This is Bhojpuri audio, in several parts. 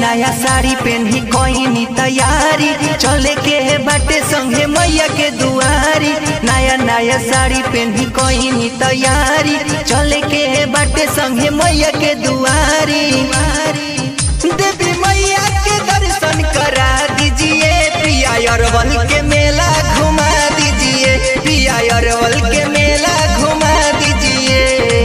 नया साड़ी पहनी कोई तैयारी चले के बाटे संगे मैया के दुआरी नया नया साड़ी पहनी कोई तैयारी चले के बाटे संगे मैया के दुआरी देवी मैया के दर्शन करा दीजिए पिया अरवल के मेला घुमा दीजिए पिया अरवल के मेला घुमा दीजिए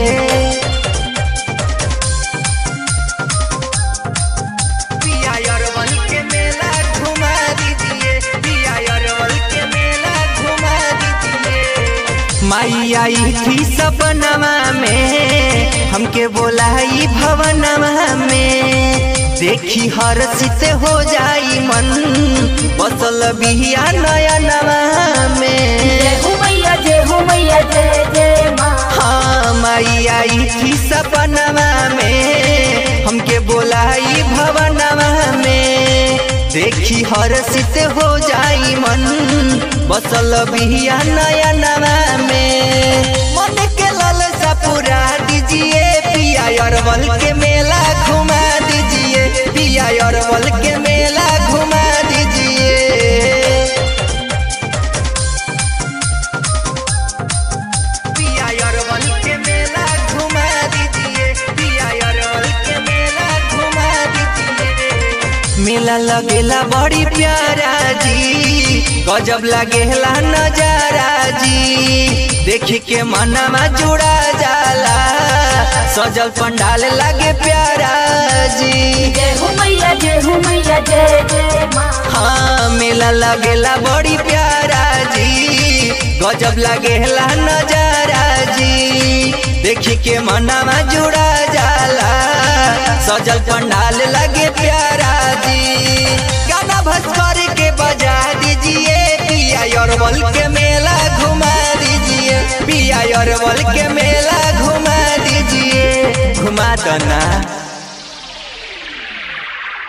पिया अरवल के मेला घुमा दीजिए पिया अरवल के मेला घुमा दीजिए माई आई थी सपनवा में हमके बोलाई भवनवा में देखी हर्षित हो जाई मन बसल बिहिया नया नवा में जय हो मैया जय हो मैया जय जय माँ हाँ माई आई थी सपनवा में हमके बोलाई भवनवा में देखी हर्षित हो जाई मन बसल बिहिया नया नवा में मन के लालसा पूरा दीजिए पिया अरवल के मेला घुमा दीजिए पिया अरवल के मेला घुमा दीजिए पिया अरवल के मेला घुमा दीजिए पिया अरवल के मेला घुमा दीजिए मेला लगेला बड़ी प्यारा जी गजब लगेला नजारा जी देखी के मनवा जुड़ा जाला सजल पंडाल लगे प्यारा जी जय हो मैया जय हो मैया जय जय माँ हाँ मेला लगेला बड़ी प्यारा जी गजब लगेला नजारा जी देखी के मनवा जुड़ा जाला सजल पंडाल लगे प्यारा जी गाना भस्कर के बजा दीजिए पिया अरवल के मेला घुमा दीजिए पिया अरवल के मेला घुमा दीजिए घुमा दो ना